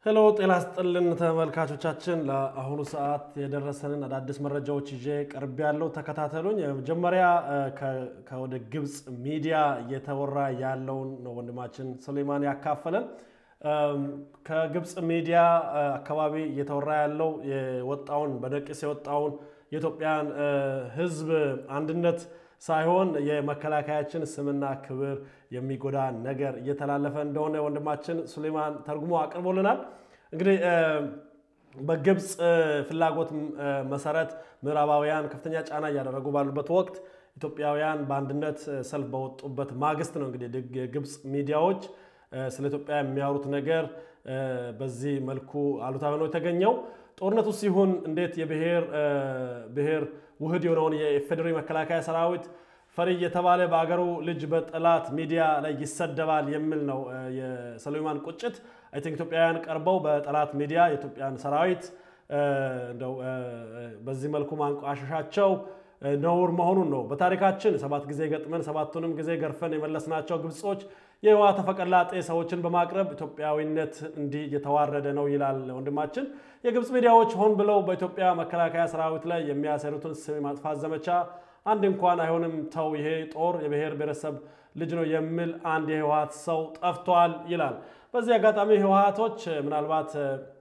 ሄሎ ጤና ስጥልን ተመልካቾቻችን፣ ለአሁኑ ሰዓት የደረሰንን አዳዲስ መረጃዎች ይዤ ቀርብ ያለው ተከታተሉኝ። መጀመሪያ ከወደ ግብፅ ሚዲያ እየተወራ ያለውን ነው ወንድማችን ሱሌማን ያካፈለን። ከግብፅ ሚዲያ አካባቢ እየተወራ ያለው የወጣውን በነቂስ የወጣውን የኢትዮጵያን ሕዝብ አንድነት ሳይሆን የመከላከያችን ስምና ክብር የሚጎዳ ነገር እየተላለፈ እንደሆነ ወንድማችን ሱሌማን ተርጉሞ አቅርቦልናል። እንግዲህ በግብፅ ፍላጎት መሰረት ምዕራባውያን ከፍተኛ ጫና እያደረጉ ባሉበት ወቅት ኢትዮጵያውያን በአንድነት ሰልፍ በወጡበት ማግስት ነው እንግዲህ የግብፅ ሚዲያዎች ስለ ኢትዮጵያ የሚያወሩት ነገር በዚህ መልኩ አሉታዊ ነው የተገኘው። ጦርነቱ ሲሆን እንዴት የብሔር ብሔር ውህድ የሆነውን የኢፌዴሪ መከላከያ ሰራዊት ፈሪ የተባለ በአገሩ ልጅ በጠላት ሚዲያ ላይ ይሰደባል የሚል ነው የሱሌማን ቁጭት። አይ ቲንክ ኢትዮጵያውያን ቀርበው በጠላት ሚዲያ የኢትዮጵያን ሰራዊት እንደው በዚህ መልኩ ማንቋሸሻቸው ነውር መሆኑን ነው። በታሪካችን ሰባት ጊዜ ገጥመን ሰባቱንም ጊዜ ገርፈን የመለስናቸው ግብጾች የህዋ ተፈቀላጤ ሰዎችን በማቅረብ ኢትዮጵያዊነት እንዲህ እየተዋረደ ነው ይላል ወንድማችን። የግብፅ ሚዲያዎች ሆን ብለው በኢትዮጵያ መከላከያ ሰራዊት ላይ የሚያሰሩትን ስም የማጥፋት ዘመቻ አንድ እንኳን አይሆንም፣ ተው፣ ይሄ ጦር የብሔር ብሔረሰብ ልጅ ነው የሚል አንድ የህወሀት ሰው ጠፍቷል ይላል። በዚህ አጋጣሚ ህወሀቶች ምናልባት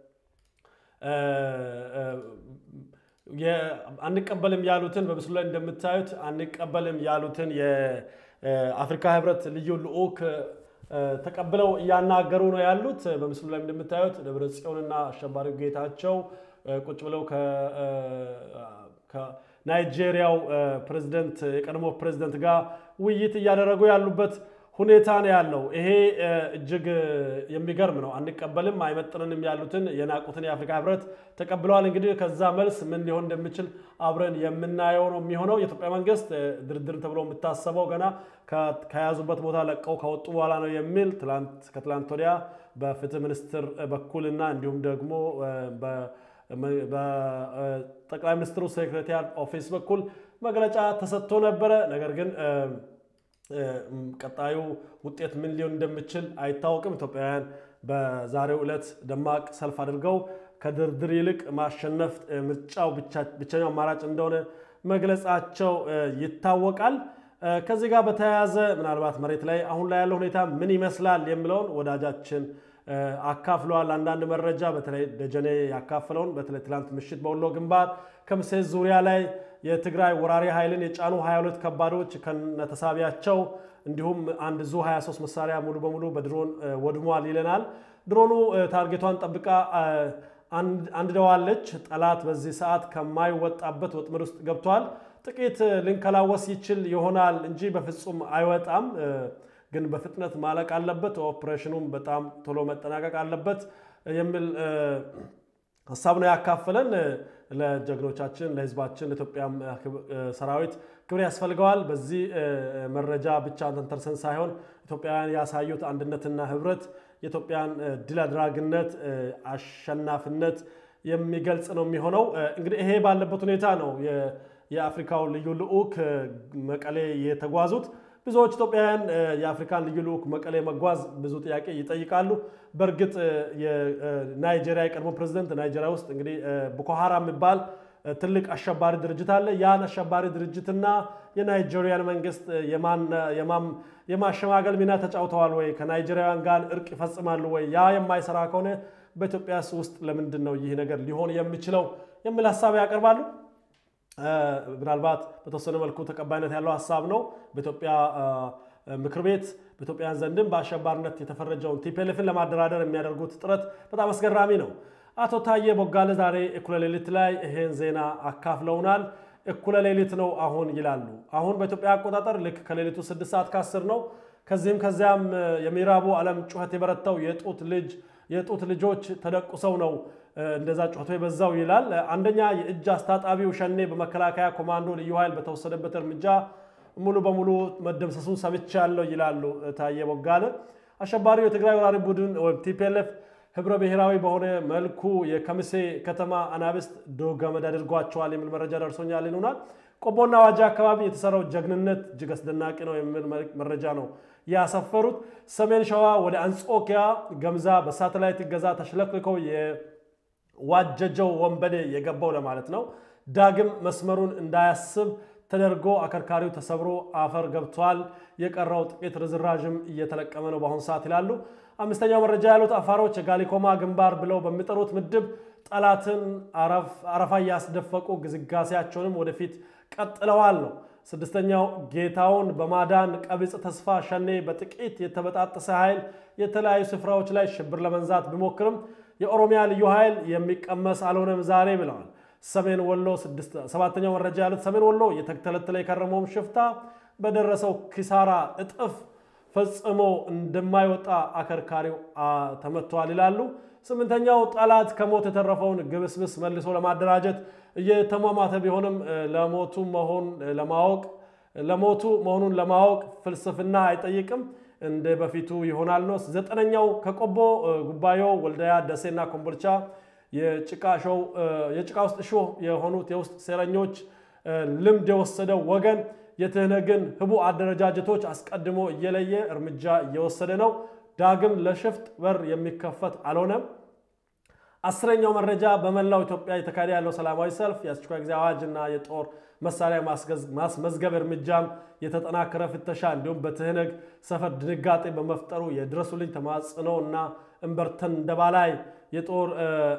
አንቀበልም ያሉትን በምስሉ ላይ እንደምታዩት አንቀበልም ያሉትን የአፍሪካ ህብረት ልዩ ልዑክ ተቀብለው እያናገሩ ነው ያሉት። በምስሉ ላይ እንደምታዩት ደብረ ጽዮንና አሸባሪው ጌታቸው ቁጭ ብለው ከናይጄሪያው ፕሬዝደንት የቀድሞ ፕሬዝደንት ጋር ውይይት እያደረጉ ያሉበት ሁኔታ ነው ያለው። ይሄ እጅግ የሚገርም ነው። አንቀበልም አይመጥንንም ያሉትን የናቁትን የአፍሪካ ህብረት ተቀብለዋል። እንግዲህ ከዛ መልስ ምን ሊሆን እንደሚችል አብረን የምናየው ነው የሚሆነው። የኢትዮጵያ መንግስት ድርድር ተብሎ የሚታሰበው ገና ከያዙበት ቦታ ለቀው ከወጡ በኋላ ነው የሚል ከትላንት ወዲያ በፍትህ ሚኒስትር በኩልና እንዲሁም ደግሞ በጠቅላይ ሚኒስትሩ ሴክሬታሪያት ኦፊስ በኩል መግለጫ ተሰጥቶ ነበረ። ነገር ግን ቀጣዩ ውጤት ምን ሊሆን እንደሚችል አይታወቅም። ኢትዮጵያውያን በዛሬው ዕለት ደማቅ ሰልፍ አድርገው ከድርድር ይልቅ ማሸነፍ ምርጫው ብቸኛው አማራጭ እንደሆነ መግለጻቸው ይታወቃል። ከዚህ ጋር በተያያዘ ምናልባት መሬት ላይ አሁን ላይ ያለው ሁኔታ ምን ይመስላል የሚለውን ወዳጃችን አካፍለዋል። አንዳንድ መረጃ በተለይ ደጀኔ ያካፍለውን በተለይ ትላንት ምሽት በወሎ ግንባር ከምሴ ዙሪያ ላይ የትግራይ ወራሪ ኃይልን የጫኑ 22 ከባዶች ከነተሳቢያቸው እንዲሁም አንድ ዙ 23 መሳሪያ ሙሉ በሙሉ በድሮን ወድሟል ይለናል። ድሮኑ ታርጌቷን ጠብቃ አንድደዋለች። ጠላት በዚህ ሰዓት ከማይወጣበት ወጥመድ ውስጥ ገብቷል። ጥቂት ልንከላወስ ይችል ይሆናል እንጂ በፍጹም አይወጣም። ግን በፍጥነት ማለቅ አለበት፣ ኦፕሬሽኑም በጣም ቶሎ መጠናቀቅ አለበት የሚል ሀሳብ ነው ያካፈለን። ለጀግኖቻችን፣ ለህዝባችን፣ ለኢትዮጵያ ሰራዊት ክብር ያስፈልገዋል። በዚህ መረጃ ብቻ ተንተርሰን ሳይሆን ኢትዮጵያውያን ያሳዩት አንድነትና ህብረት የኢትዮጵያን ድል አድራጊነት፣ አሸናፊነት የሚገልጽ ነው የሚሆነው። እንግዲህ ይሄ ባለበት ሁኔታ ነው የአፍሪካው ልዩ ልዑክ መቀሌ የተጓዙት። ብዙዎች ኢትዮጵያውያን የአፍሪካን ልዩ ልዑክ መቀሌ መጓዝ ብዙ ጥያቄ ይጠይቃሉ። በእርግጥ የናይጄሪያ የቀድሞ ፕሬዚደንት ናይጄሪያ ውስጥ እንግዲህ ቦኮ ሃራም የሚባል ትልቅ አሸባሪ ድርጅት አለ። ያን አሸባሪ ድርጅትና የናይጄሪያን መንግስት የማሸማገል ሚና ተጫውተዋል ወይ? ከናይጄሪያውያን ጋር እርቅ ይፈጽማሉ ወይ? ያ የማይሰራ ከሆነ በኢትዮጵያ ውስጥ ለምንድን ነው ይህ ነገር ሊሆን የሚችለው የሚል ሀሳብ ያቀርባሉ። ምናልባት በተወሰነ መልኩ ተቀባይነት ያለው ሀሳብ ነው። በኢትዮጵያ ምክር ቤት በኢትዮጵያውያን ዘንድም በአሸባሪነት የተፈረጀውን ቲፒኤልኤፍን ለማደራደር የሚያደርጉት ጥረት በጣም አስገራሚ ነው። አቶ ታዬ ቦጋለ ዛሬ እኩለ ሌሊት ላይ ይሄን ዜና አካፍለውናል። እኩለ ሌሊት ነው አሁን ይላሉ። አሁን በኢትዮጵያ አቆጣጠር ልክ ከሌሊቱ ስድስት ሰዓት ከአስር ነው። ከዚህም ከዚያም የምዕራቡ ዓለም ጩኸት የበረታው የጡት ልጅ የጡት ልጆች ተደቁሰው ነው እንደዛ ጩኸቱ የበዛው ይላል። አንደኛ የእጅ አስታጣቢው ሸኔ በመከላከያ ኮማንዶ ልዩ ኃይል በተወሰደበት እርምጃ ሙሉ በሙሉ መደምሰሱን ሰምቻለሁ ይላሉ ታዬ ቦጋለ። አሸባሪው የትግራይ ወራሪ ቡድን ወይም ቲፒኤልኤፍ ህብረ ብሔራዊ በሆነ መልኩ የከሚሴ ከተማ አናብስት ዶግ ገመድ አድርጓቸዋል የሚል መረጃ ደርሶኛል ይሉናል። ቆቦና ዋጃ አካባቢ የተሰራው ጀግንነት እጅግ አስደናቂ ነው የሚል መረጃ ነው ያሰፈሩት። ሰሜን ሸዋ ወደ አንጾኪያ ገምዛ በሳተላይት እገዛ ተሽለክልከው የዋጀጀው ወንበዴ የገባው ለማለት ነው ዳግም መስመሩን እንዳያስብ ተደርጎ አከርካሪው ተሰብሮ አፈር ገብቷል። የቀረው ጥቂት ርዝራዥም እየተለቀመ ነው በአሁኑ ሰዓት ይላሉ። አምስተኛው መረጃ ያሉት አፋሮች የጋሊኮማ ግንባር ብለው በሚጠሩት ምድብ ጠላትን አረፋ እያስደፈቁ ግስጋሴያቸውንም ወደፊት ቀጥለዋል ነው። ስድስተኛው ጌታውን በማዳን ቀቢጽ ተስፋ ሸኔ በጥቂት የተበጣጠሰ ኃይል የተለያዩ ስፍራዎች ላይ ሽብር ለመንዛት ቢሞክርም የኦሮሚያ ልዩ ኃይል የሚቀመስ አልሆነም ዛሬ ብለዋል። ሰሜን ወሎ ሰባተኛው መረጃ ያሉት ሰሜን ወሎ የተተለተለ የከረመውም ሽፍታ በደረሰው ኪሳራ እጥፍ ፈጽሞ እንደማይወጣ አከርካሪው ተመቷል ይላሉ። ስምንተኛው ጠላት ከሞት የተረፈውን ግብስብስ መልሶ ለማደራጀት እየተሟሟተ ቢሆንም ለሞቱ መሆን ለማወቅ ለሞቱ መሆኑን ለማወቅ ፍልስፍና አይጠይቅም፣ እንደ በፊቱ ይሆናል ነው። ዘጠነኛው ከቆቦ ጉባዮ፣ ወልዳያ፣ ደሴና ኮምቦልቻ የጭቃ ውስጥ እሾህ የሆኑት የውስጥ ሴረኞች ልምድ የወሰደው ወገን የትህነግን ህቡ አደረጃጀቶች አስቀድሞ እየለየ እርምጃ እየወሰደ ነው። ዳግም ለሽፍጥ በር የሚከፈት አልሆነም። አስረኛው መረጃ በመላው ኢትዮጵያ የተካሄደ ያለው ሰላማዊ ሰልፍ የአስቸኳይ ጊዜ አዋጅና የጦር መሳሪያ ማስመዝገብ እርምጃም የተጠናከረ ፍተሻ እንዲሁም በትህነግ ሰፈር ድንጋጤ በመፍጠሩ የድረሱልኝ ተማጽኖ እና እምበርተን እንደባ ላይ የጦር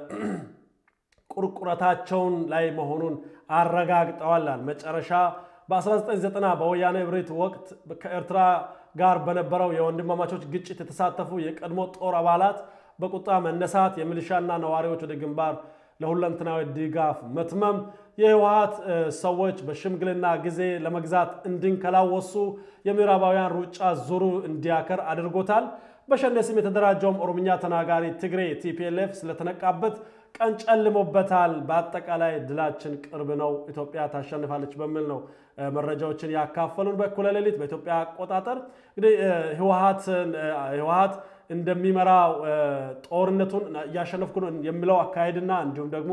ቁርቁረታቸውን ላይ መሆኑን አረጋግጠዋላል። መጨረሻ በ1990 በወያኔ እብሪት ወቅት ከኤርትራ ጋር በነበረው የወንድማማቾች ግጭት የተሳተፉ የቀድሞ ጦር አባላት በቁጣ መነሳት፣ የሚሊሻና ነዋሪዎች ወደ ግንባር ለሁለንተናዊ ድጋፍ መትመም፣ የህወሀት ሰዎች በሽምግልና ጊዜ ለመግዛት እንዲንከላወሱ የምዕራባውያን ሩጫ ዙሩ እንዲያከር አድርጎታል። በሸኔ ስም የተደራጀውም ኦሮምኛ ተናጋሪ ትግሬ ቲፒኤልኤፍ ስለተነቃበት ቀን ጨልሞበታል። በአጠቃላይ ድላችን ቅርብ ነው፣ ኢትዮጵያ ታሸንፋለች በሚል ነው መረጃዎችን ያካፈሉን። በእኩለ ሌሊት በኢትዮጵያ አቆጣጠር እንግዲህ ህወሀት እንደሚመራው ጦርነቱን እያሸነፍኩ ነው የሚለው አካሄድና እንዲሁም ደግሞ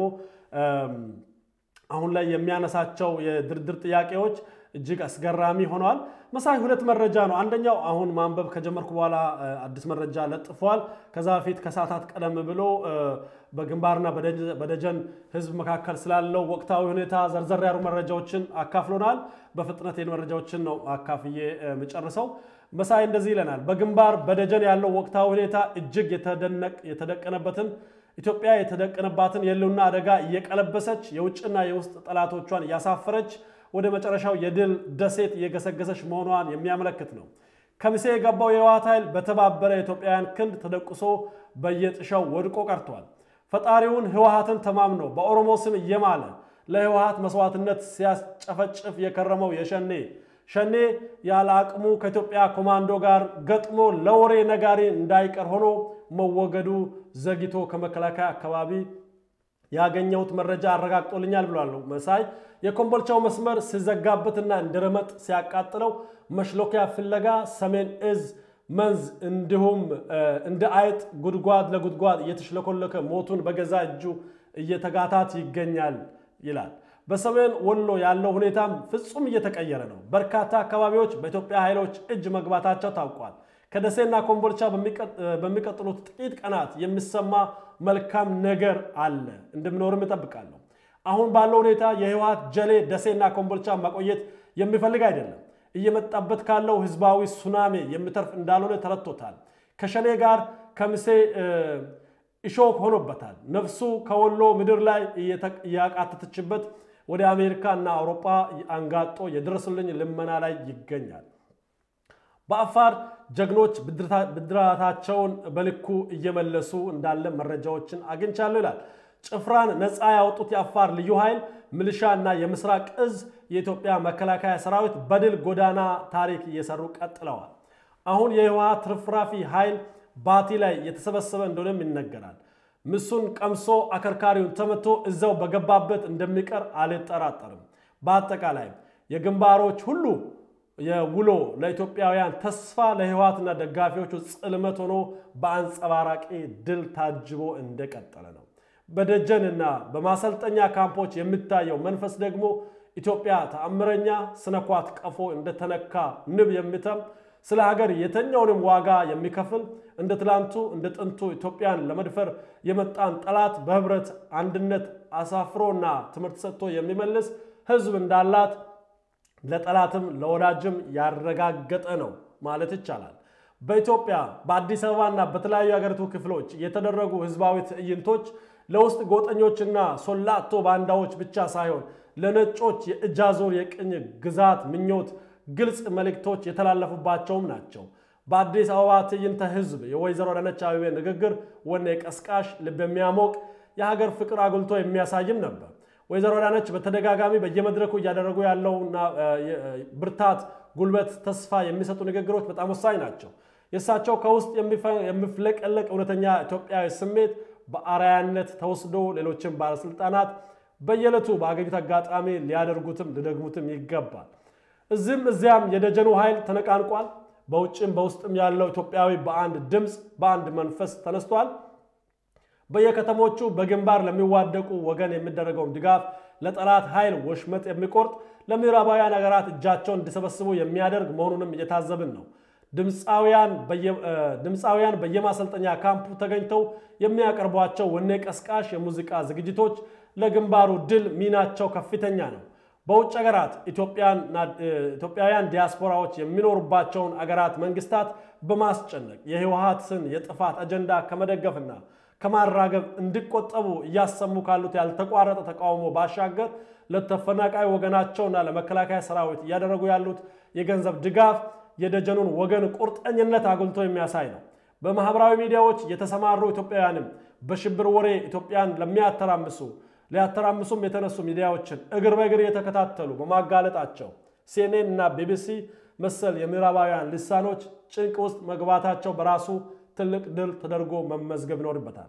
አሁን ላይ የሚያነሳቸው የድርድር ጥያቄዎች እጅግ አስገራሚ ሆነዋል። መሳይ ሁለት መረጃ ነው። አንደኛው አሁን ማንበብ ከጀመርኩ በኋላ አዲስ መረጃ ለጥፏል። ከዛ በፊት ከሰዓታት ቀደም ብሎ በግንባርና በደጀን ህዝብ መካከል ስላለው ወቅታዊ ሁኔታ ዘርዘር ያሉ መረጃዎችን አካፍሎናል። በፍጥነት ይህን መረጃዎችን ነው አካፍዬ የምጨርሰው። መሳይ እንደዚህ ይለናል። በግንባር በደጀን ያለው ወቅታዊ ሁኔታ እጅግ የተደቀነበትን ኢትዮጵያ የተደቀነባትን የህልውና አደጋ እየቀለበሰች የውጭና የውስጥ ጠላቶቿን እያሳፈረች ወደ መጨረሻው የድል ደሴት እየገሰገሰች መሆኗን የሚያመለክት ነው። ከሚሴ የገባው የህወሓት ኃይል በተባበረ የኢትዮጵያውያን ክንድ ተደቁሶ በየጥሻው ወድቆ ቀርቷል። ፈጣሪውን ህወሓትን ተማምኖ በኦሮሞ ስም እየማለ ለህወሓት መስዋዕትነት ሲያስጨፈጭፍ የከረመው የሸኔ ሸኔ ያለ አቅሙ ከኢትዮጵያ ኮማንዶ ጋር ገጥሞ ለወሬ ነጋሪ እንዳይቀር ሆኖ መወገዱ ዘግይቶ ከመከላከያ አካባቢ ያገኘሁት መረጃ አረጋግጦልኛል ብሏል መሳይ። የኮምቦልቻው መስመር ሲዘጋበትና እንደ ረመጥ ሲያቃጥለው መሽሎኪያ ፍለጋ ሰሜን እዝ መንዝ እንዲሁም እንደ አይጥ ጉድጓድ ለጉድጓድ እየተሽለኮለከ ሞቱን በገዛ እጁ እየተጋታት ይገኛል ይላል። በሰሜን ወሎ ያለው ሁኔታም ፍጹም እየተቀየረ ነው። በርካታ አካባቢዎች በኢትዮጵያ ኃይሎች እጅ መግባታቸው ታውቋል። ከደሴና ኮምቦልቻ በሚቀጥሉት ጥቂት ቀናት የሚሰማ መልካም ነገር አለ፣ እንደሚኖርም እጠብቃለሁ። አሁን ባለው ሁኔታ የህወሓት ጀሌ ደሴና ኮምቦልቻ ማቆየት የሚፈልግ አይደለም። እየመጣበት ካለው ህዝባዊ ሱናሜ የሚተርፍ እንዳልሆነ ተረድቶታል። ከሸኔ ጋር ከምሴ እሾክ ሆኖበታል። ነፍሱ ከወሎ ምድር ላይ እያቃተተችበት ወደ አሜሪካ እና አውሮፓ አንጋጦ የድረሱልኝ ልመና ላይ ይገኛል። በአፋር ጀግኖች ብድራታቸውን በልኩ እየመለሱ እንዳለ መረጃዎችን አግኝቻለሁ ይላል። ጭፍራን ነፃ ያወጡት የአፋር ልዩ ኃይል ሚሊሻ እና የምስራቅ እዝ የኢትዮጵያ መከላከያ ሰራዊት በድል ጎዳና ታሪክ እየሰሩ ቀጥለዋል። አሁን የህወሓት ትርፍራፊ ኃይል ባቲ ላይ የተሰበሰበ እንደሆነም ይነገራል። ምሱን ቀምሶ አከርካሪውን ተመቶ እዛው በገባበት እንደሚቀር አልጠራጠርም። በአጠቃላይ የግንባሮች ሁሉ የውሎ ለኢትዮጵያውያን ተስፋ ለህወሓትና ደጋፊዎቹ ጽልመት ሆኖ በአንጸባራቂ ድል ታጅቦ እንደቀጠለ ነው። በደጀንና በማሰልጠኛ ካምፖች የሚታየው መንፈስ ደግሞ ኢትዮጵያ ተአምረኛ ስነኳት ቀፎ እንደተነካ ንብ የሚተም ስለ ሀገር የተኛውንም ዋጋ የሚከፍል እንደ ትላንቱ እንደ ጥንቱ ኢትዮጵያን ለመድፈር የመጣን ጠላት በህብረት አንድነት አሳፍሮና ትምህርት ሰጥቶ የሚመልስ ህዝብ እንዳላት ለጠላትም ለወዳጅም ያረጋገጠ ነው ማለት ይቻላል። በኢትዮጵያ በአዲስ አበባና በተለያዩ የሀገሪቱ ክፍሎች የተደረጉ ህዝባዊ ትዕይንቶች ለውስጥ ጎጠኞችና ሶላቶ ባንዳዎች ብቻ ሳይሆን ለነጮች የእጅ አዙር የቅኝ ግዛት ምኞት ግልጽ መልእክቶች የተላለፉባቸውም ናቸው። በአዲስ አበባ ትዕይንተ ህዝብ የወይዘሮ አዳነች አቤቤ ንግግር ወኔ ቀስቃሽ፣ ልብ የሚያሞቅ የሀገር ፍቅር አጉልቶ የሚያሳይም ነበር። ወይዘሮ አዳነች በተደጋጋሚ በየመድረኩ እያደረጉ ያለውና ብርታት፣ ጉልበት፣ ተስፋ የሚሰጡ ንግግሮች በጣም ወሳኝ ናቸው። የእሳቸው ከውስጥ የሚፍለቀለቅ እውነተኛ ኢትዮጵያዊ ስሜት በአርአያነት ተወስዶ ሌሎችም ባለስልጣናት በየዕለቱ በአገኙት አጋጣሚ ሊያደርጉትም ሊደግሙትም ይገባል። እዚህም እዚያም የደጀኑ ኃይል ተነቃንቋል። በውጭም በውስጥም ያለው ኢትዮጵያዊ በአንድ ድምፅ በአንድ መንፈስ ተነስቷል። በየከተሞቹ በግንባር ለሚዋደቁ ወገን የሚደረገውን ድጋፍ ለጠላት ኃይል ወሽመጥ የሚቆርጥ ለምዕራባውያን ሀገራት እጃቸውን እንዲሰበስቡ የሚያደርግ መሆኑንም እየታዘብን ነው። ድምፃውያን በየማሰልጠኛ ካምፑ ተገኝተው የሚያቀርቧቸው ወኔ ቀስቃሽ የሙዚቃ ዝግጅቶች ለግንባሩ ድል ሚናቸው ከፍተኛ ነው። በውጭ ሀገራት ኢትዮጵያውያን ዲያስፖራዎች የሚኖሩባቸውን አገራት መንግስታት በማስጨነቅ የህወሀትን የጥፋት አጀንዳ ከመደገፍና ከማራገብ እንዲቆጠቡ እያሰሙ ካሉት ያልተቋረጠ ተቃውሞ ባሻገር ለተፈናቃይ ወገናቸውና ለመከላከያ ሰራዊት እያደረጉ ያሉት የገንዘብ ድጋፍ የደጀኑን ወገን ቁርጠኝነት አጉልቶ የሚያሳይ ነው። በማህበራዊ ሚዲያዎች የተሰማሩ ኢትዮጵያውያንም በሽብር ወሬ ኢትዮጵያን ለሚያተራምሱ ሊያተራምሱም የተነሱ ሚዲያዎችን እግር በእግር የተከታተሉ በማጋለጣቸው ሲኤንኤን እና ቢቢሲ መሰል የምዕራባውያን ልሳኖች ጭንቅ ውስጥ መግባታቸው በራሱ ትልቅ ድል ተደርጎ መመዝገብ ይኖርበታል።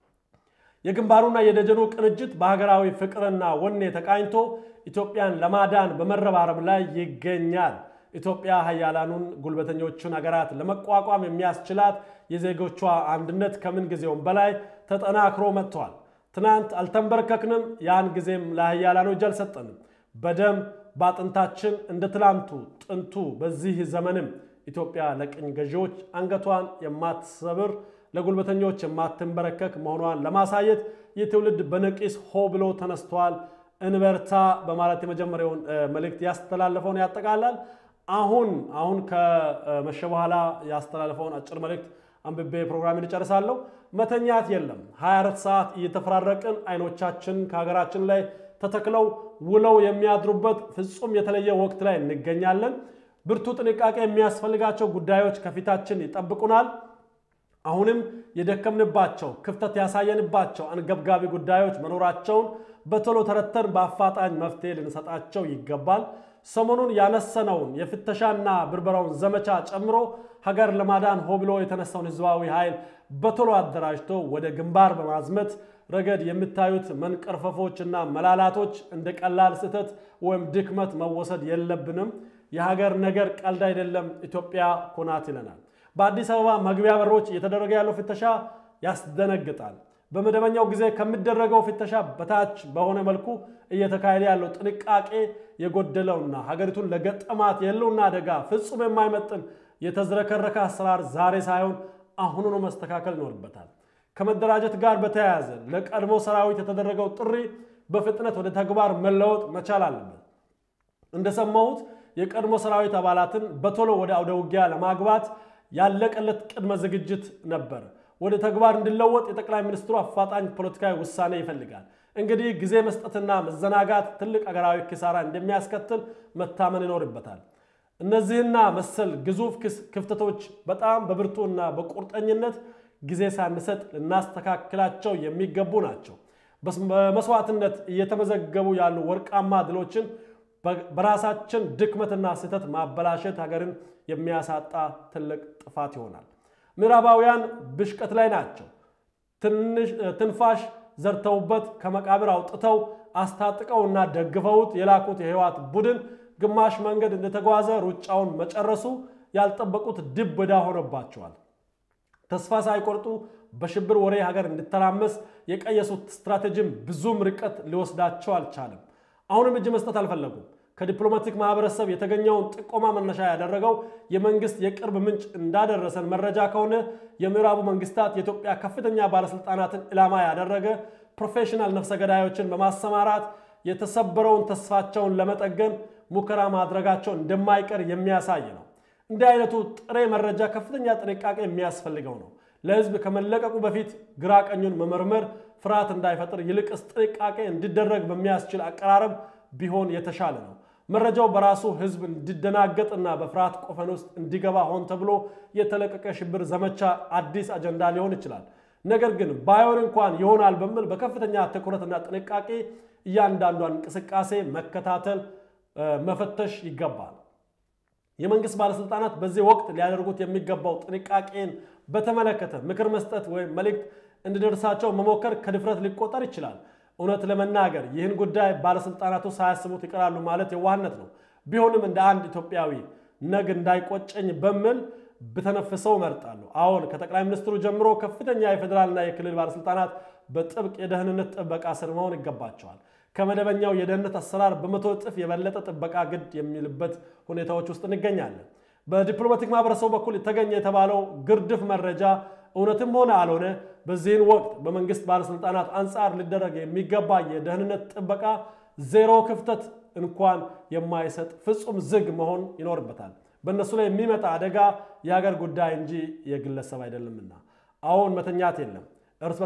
የግንባሩና የደጀኑ ቅንጅት በሀገራዊ ፍቅርና ወኔ ተቃኝቶ ኢትዮጵያን ለማዳን በመረባረብ ላይ ይገኛል። ኢትዮጵያ ሀያላኑን ጉልበተኞቹን ሀገራት ለመቋቋም የሚያስችላት የዜጎቿ አንድነት ከምን ጊዜውም በላይ ተጠናክሮ መጥቷል። ትናንት አልተንበረከክንም፣ ያን ጊዜም ለሀያላኑ እጅ አልሰጠንም። በደም በአጥንታችን እንደ ትላንቱ ጥንቱ በዚህ ዘመንም ኢትዮጵያ ለቅኝ ገዢዎች አንገቷን የማትሰብር ለጉልበተኞች የማትንበረከክ መሆኗን ለማሳየት ይህ ትውልድ በነቂስ ሆ ብሎ ተነስቷል። እንበርታ በማለት የመጀመሪያውን መልእክት ያስተላለፈውን ያጠቃላል። አሁን አሁን ከመሸ በኋላ ያስተላለፈውን አጭር መልእክት አንብቤ ፕሮግራሚን እጨርሳለሁ። መተኛት የለም። 24 ሰዓት እየተፈራረቅን አይኖቻችን ከሀገራችን ላይ ተተክለው ውለው የሚያድሩበት ፍጹም የተለየ ወቅት ላይ እንገኛለን። ብርቱ ጥንቃቄ የሚያስፈልጋቸው ጉዳዮች ከፊታችን ይጠብቁናል። አሁንም የደከምንባቸው ክፍተት ያሳየንባቸው አንገብጋቢ ጉዳዮች መኖራቸውን በቶሎ ተረተን በአፋጣኝ መፍትሄ ልንሰጣቸው ይገባል። ሰሞኑን ያነሰነውን የፍተሻና ብርበራውን ዘመቻ ጨምሮ ሀገር ለማዳን ሆ ብሎ የተነሳውን ህዝባዊ ኃይል በቶሎ አደራጅቶ ወደ ግንባር በማዝመት ረገድ የምታዩት መንቀርፈፎችና መላላቶች እንደ ቀላል ስህተት ወይም ድክመት መወሰድ የለብንም። የሀገር ነገር ቀልድ አይደለም፣ ኢትዮጵያ ኩናት ይለናል። በአዲስ አበባ መግቢያ በሮች እየተደረገ ያለው ፍተሻ ያስደነግጣል። በመደበኛው ጊዜ ከሚደረገው ፍተሻ በታች በሆነ መልኩ እየተካሄደ ያለው ጥንቃቄ የጎደለውና ሀገሪቱን ለገጠማት የህልውና አደጋ ፍጹም የማይመጥን የተዝረከረከ አሰራር ዛሬ ሳይሆን አሁኑኑ መስተካከል ይኖርበታል። ከመደራጀት ጋር በተያያዘ ለቀድሞ ሰራዊት የተደረገው ጥሪ በፍጥነት ወደ ተግባር መለወጥ መቻል አለበት። እንደሰማሁት የቀድሞ ሰራዊት አባላትን በቶሎ ወደ አውደ ውጊያ ለማግባት ያለቀለት ቅድመ ዝግጅት ነበር። ወደ ተግባር እንዲለወጥ የጠቅላይ ሚኒስትሩ አፋጣኝ ፖለቲካዊ ውሳኔ ይፈልጋል። እንግዲህ ጊዜ መስጠትና መዘናጋት ትልቅ አገራዊ ኪሳራ እንደሚያስከትል መታመን ይኖርበታል። እነዚህና መሰል ግዙፍ ክፍተቶች በጣም በብርቱና በቁርጠኝነት ጊዜ ሳንሰጥ ልናስተካክላቸው የሚገቡ ናቸው። በመስዋዕትነት እየተመዘገቡ ያሉ ወርቃማ ድሎችን በራሳችን ድክመትና ስህተት ማበላሸት ሀገርን የሚያሳጣ ትልቅ ጥፋት ይሆናል። ምዕራባውያን ብሽቀት ላይ ናቸው። ትንፋሽ ዘርተውበት ከመቃብር አውጥተው አስታጥቀውና ደግፈውት የላኩት የህወሓት ቡድን ግማሽ መንገድ እንደተጓዘ ሩጫውን መጨረሱ ያልጠበቁት ድብ ዕዳ ሆነባቸዋል። ተስፋ ሳይቆርጡ በሽብር ወሬ ሀገር እንዲተራመስ የቀየሱት ስትራቴጂም ብዙም ርቀት ሊወስዳቸው አልቻለም። አሁንም እጅ መስጠት አልፈለጉም። ከዲፕሎማቲክ ማህበረሰብ የተገኘውን ጥቆማ መነሻ ያደረገው የመንግስት የቅርብ ምንጭ እንዳደረሰን መረጃ ከሆነ የምዕራቡ መንግስታት የኢትዮጵያ ከፍተኛ ባለስልጣናትን ኢላማ ያደረገ ፕሮፌሽናል ነፍሰ ገዳዮችን በማሰማራት የተሰበረውን ተስፋቸውን ለመጠገን ሙከራ ማድረጋቸው እንደማይቀር የሚያሳይ ነው። እንዲህ አይነቱ ጥሬ መረጃ ከፍተኛ ጥንቃቄ የሚያስፈልገው ነው። ለህዝብ ከመለቀቁ በፊት ግራ ቀኙን መመርመር ፍርሃት እንዳይፈጥር ይልቅስ ጥንቃቄ እንዲደረግ በሚያስችል አቀራረብ ቢሆን የተሻለ ነው። መረጃው በራሱ ህዝብ እንዲደናገጥና በፍርሃት ቆፈን ውስጥ እንዲገባ ሆን ተብሎ የተለቀቀ ሽብር ዘመቻ አዲስ አጀንዳ ሊሆን ይችላል። ነገር ግን ባይሆን እንኳን ይሆናል በሚል በከፍተኛ ትኩረትና ጥንቃቄ እያንዳንዷን እንቅስቃሴ መከታተል፣ መፈተሽ ይገባል። የመንግስት ባለስልጣናት በዚህ ወቅት ሊያደርጉት የሚገባው ጥንቃቄን በተመለከተ ምክር መስጠት ወይም መልእክት እንዲደርሳቸው መሞከር ከድፍረት ሊቆጠር ይችላል። እውነት ለመናገር ይህን ጉዳይ ባለስልጣናቱ ሳያስቡት ይቀራሉ ማለት የዋህነት ነው። ቢሆንም እንደ አንድ ኢትዮጵያዊ ነግ እንዳይቆጨኝ በሚል ብተነፍሰው እመርጣለሁ። አሁን ከጠቅላይ ሚኒስትሩ ጀምሮ ከፍተኛ የፌዴራልና የክልል ባለስልጣናት በጥብቅ የደህንነት ጥበቃ ስር መሆን ይገባቸዋል። ከመደበኛው የደህንነት አሰራር በመቶ እጥፍ የበለጠ ጥበቃ ግድ የሚልበት ሁኔታዎች ውስጥ እንገኛለን። በዲፕሎማቲክ ማህበረሰቡ በኩል የተገኘ የተባለው ግርድፍ መረጃ እውነትም ሆነ አልሆነ በዚህን ወቅት በመንግስት ባለስልጣናት አንጻር ሊደረግ የሚገባ የደህንነት ጥበቃ ዜሮ ክፍተት እንኳን የማይሰጥ ፍጹም ዝግ መሆን ይኖርበታል። በእነሱ ላይ የሚመጣ አደጋ የሀገር ጉዳይ እንጂ የግለሰብ አይደለምና አሁን መተኛት የለም። እርስ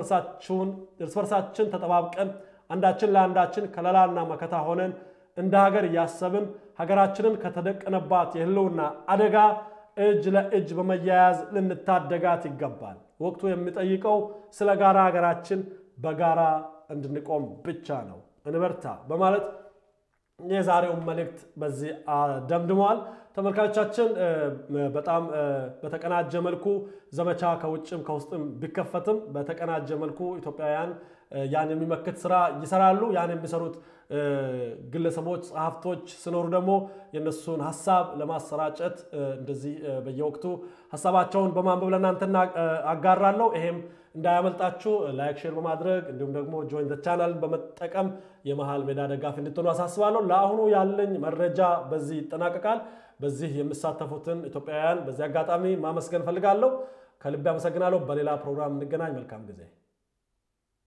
በርሳችን ተጠባብቀን አንዳችን ለአንዳችን ከለላና መከታ ሆነን እንደ ሀገር እያሰብን ሀገራችንን ከተደቀነባት የህልውና አደጋ እጅ ለእጅ በመያያዝ ልንታደጋት ይገባል። ወቅቱ የሚጠይቀው ስለ ጋራ ሀገራችን በጋራ እንድንቆም ብቻ ነው። እንበርታ በማለት የዛሬውን መልእክት በዚህ ደምድመዋል። ተመልካቾቻችን በጣም በተቀናጀ መልኩ ዘመቻ ከውጭም ከውስጥም ቢከፈትም በተቀናጀ መልኩ ኢትዮጵያውያን ያን የሚመክት ስራ ይሰራሉ። ያን የሚሰሩት ግለሰቦች፣ ጸሐፍቶች ሲኖሩ ደግሞ የእነሱን ሀሳብ ለማሰራጨት እንደዚህ በየወቅቱ ሀሳባቸውን በማንበብ ለእናንተ አጋራለሁ። ይሄም እንዳያመልጣችሁ ላይክ፣ ሼር በማድረግ እንዲሁም ደግሞ ጆይን ዘ ቻናል በመጠቀም የመሃል ሜዳ ደጋፊ እንድትሆኑ አሳስባለሁ። ለአሁኑ ያለኝ መረጃ በዚህ ይጠናቀቃል። በዚህ የሚሳተፉትን ኢትዮጵያውያን በዚህ አጋጣሚ ማመስገን ፈልጋለሁ። ከልቤ አመሰግናለሁ። በሌላ ፕሮግራም እንገናኝ። መልካም ጊዜ